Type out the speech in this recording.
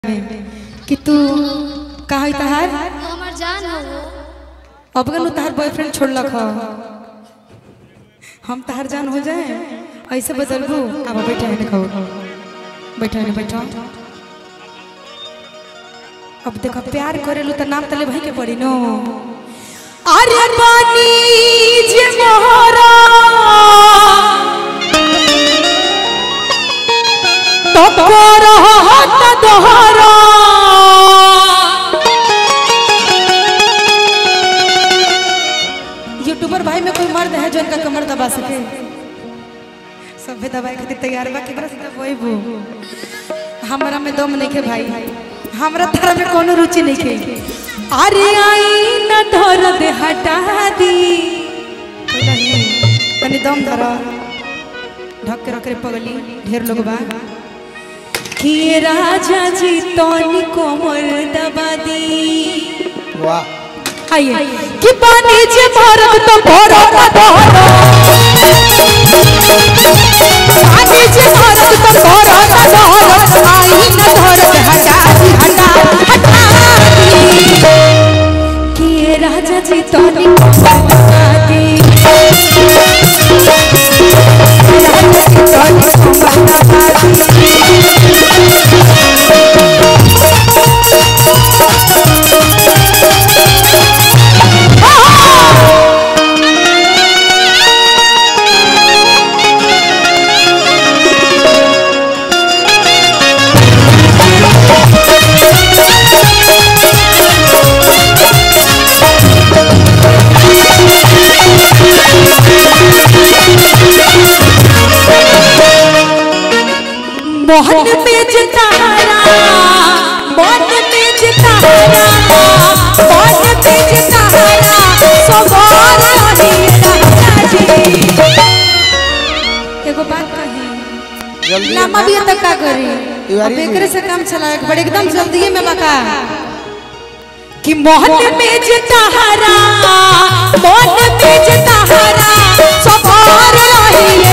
कि तू का है तहार हमार जान हो वो अब गनु तहार बॉयफ्रेंड छोड़लक ह हम तहार जान हो जाए ऐसे बदलबू अब बैठा है खाओ बैठा है बैठा अब देखो प्यार करेलू तो नाम तले भाई के पड़ी नो अरे पानी जे मोहरा तो करहत दोहरा यूट्यूबर भाई में कोई मर्द है जो इनका कमर दबा सके सभे दबाए खातिर तैयार बा केकरा से दबाई बो हमरा में दम नहीं के भाई हमरा तारा में कोनो रुचि नहीं के अरे आई न धर दे हटा दी नहीं, तनी दम धर ढक के रख रे पगली ढेर लोग बा कि राजा जी तोनी कोमर दबा दी वाह आइए कि पानी जे भरत तो भरो ना भरो पानी जे भरत तो भरो ना भरो आई न धरत हटा दी हटा हटा दी कि ये राजा जी तो बता दी राजा जी तो बता दी मोहन में जितारा मन में जितारा मन में जितारा सवार एगो बात कही जल्दी नामा भी तक का करी तिवारी अब जी। एकरे से काम चला एक बड़े एकदम जल्दी में बका कि मोहन में जितारा मन में जितारा सवार रही